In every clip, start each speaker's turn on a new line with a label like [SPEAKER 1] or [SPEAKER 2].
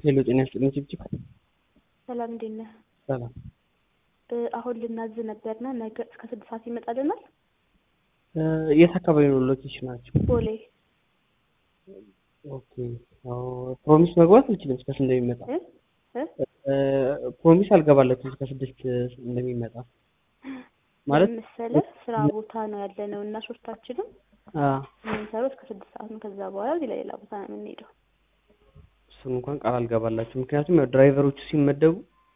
[SPEAKER 1] ሄሎ ጤና ይስጥልኝ ጭብጭብ
[SPEAKER 2] ሰላም እንዴት ነህ?
[SPEAKER 1] ሰላም
[SPEAKER 2] አሁን ልናዝ ነበርና ነገ እስከ ስድስት ሰዓት ይመጣልናል።
[SPEAKER 1] የት አካባቢ ነው ሎኬሽናቸው?
[SPEAKER 2] ቦሌ
[SPEAKER 1] ኦኬ አዎ ፕሮሚስ መግባት አልችልም እስከ ስንት እንደሚመጣ
[SPEAKER 2] እ እ
[SPEAKER 1] ፕሮሚስ አልገባላችሁም እስከ ስድስት እንደሚመጣ ማለት
[SPEAKER 2] ምን መሰለህ ስራ ቦታ ነው ያለ ነው እና ሶስታችንም
[SPEAKER 1] አ
[SPEAKER 2] የምንሰራው እስከ ስድስት ሰዓት ነው። ከዛ በኋላ ወደ ሌላ ቦታ ነው የምንሄደው።
[SPEAKER 1] እሱን እንኳን ቃል አልገባላችሁ ምክንያቱም ያው ድራይቨሮቹ ሲመደቡ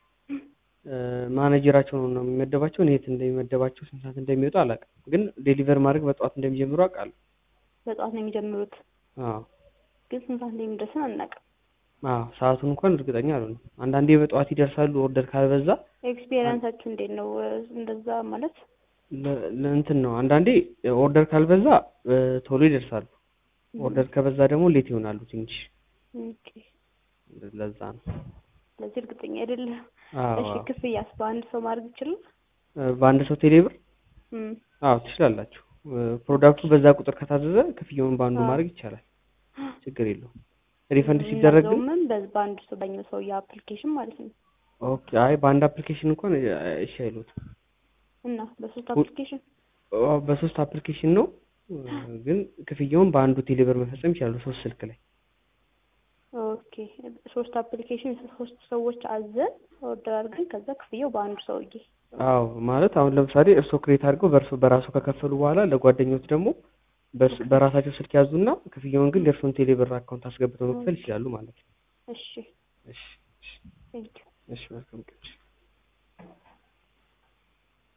[SPEAKER 1] ማኔጀራቸው ነው የሚመደባቸው። እኔ የት እንደሚመደባቸው ስንት ሰዓት እንደሚወጡ አላውቅም፣ ግን ዴሊቨር ማድረግ በጠዋት እንደሚጀምሩ አውቃለሁ።
[SPEAKER 2] በጠዋት ነው የሚጀምሩት፣
[SPEAKER 1] አዎ
[SPEAKER 2] ግን ስንት ሰዓት እንደሚደርስን አናውቅም።
[SPEAKER 1] አዎ ሰዓቱን እንኳን እርግጠኛ አልሆንም። አንዳንዴ በጠዋት ይደርሳሉ ኦርደር ካልበዛ
[SPEAKER 2] ኤክስፔሪየንሳችሁ እንዴት ነው? እንደዛ ማለት
[SPEAKER 1] ለ- ለእንትን ነው። አንዳንዴ ኦርደር ካልበዛ ቶሎ ይደርሳሉ። ኦርደር ከበዛ ደግሞ ሌት ይሆናሉ ትንሽ።
[SPEAKER 2] ኦኬ፣
[SPEAKER 1] ለዛ ነው።
[SPEAKER 2] ስለዚህ እርግጠኛ አይደለም።
[SPEAKER 1] አዎ
[SPEAKER 2] እሺ፣ ክፍያስ በአንድ ሰው ማድረግ ይችላል?
[SPEAKER 1] በአንድ ሰው ቴሌብር
[SPEAKER 2] እም፣
[SPEAKER 1] አዎ ትችላላችሁ። ፕሮዳክቱ በዛ ቁጥር ከታዘዘ ክፍያውን በአንዱ
[SPEAKER 2] አዎ።
[SPEAKER 1] ማድረግ ይቻላል። ችግር የለውም። ሪፈንድ ሲደረግ ግን
[SPEAKER 2] እናዘውምን በ- በአንድ ሰው በኛው ሰው የአፕሊኬሽን ማለት ነው
[SPEAKER 1] ኦኬ። አይ በአንድ አፕሊኬሽን እንኳን እሺ አይሉትም።
[SPEAKER 2] እና በሶስት
[SPEAKER 1] ሁ-
[SPEAKER 2] አፕሊኬሽን
[SPEAKER 1] አዎ፣ በሶስት አፕሊኬሽን ነው ግን ክፍያውን በአንዱ ቴሌብር መፈጸም ይችላሉ። ሶስት ስልክ ላይ
[SPEAKER 2] ኦኬ ሶስት አፕሊኬሽን ሶስት ሰዎች አዘን ኦርደር አድርገን ከዛ ክፍያው በአንዱ ሰውዬ
[SPEAKER 1] አዎ ማለት አሁን ለምሳሌ እርስዎ ክሬት አድርገው በእርሶ በራሱ ከከፈሉ በኋላ ለጓደኞች ደግሞ በእርስ- በራሳቸው ስልክ ያዙና ክፍያውን ግን የእርሶን ቴሌብር አካውንት አስገብተው መክፈል ይችላሉ ማለት ነው።
[SPEAKER 2] እሺ
[SPEAKER 1] እሺ እሺ
[SPEAKER 2] ቴንኪው
[SPEAKER 1] እሺ መልካም ቀን።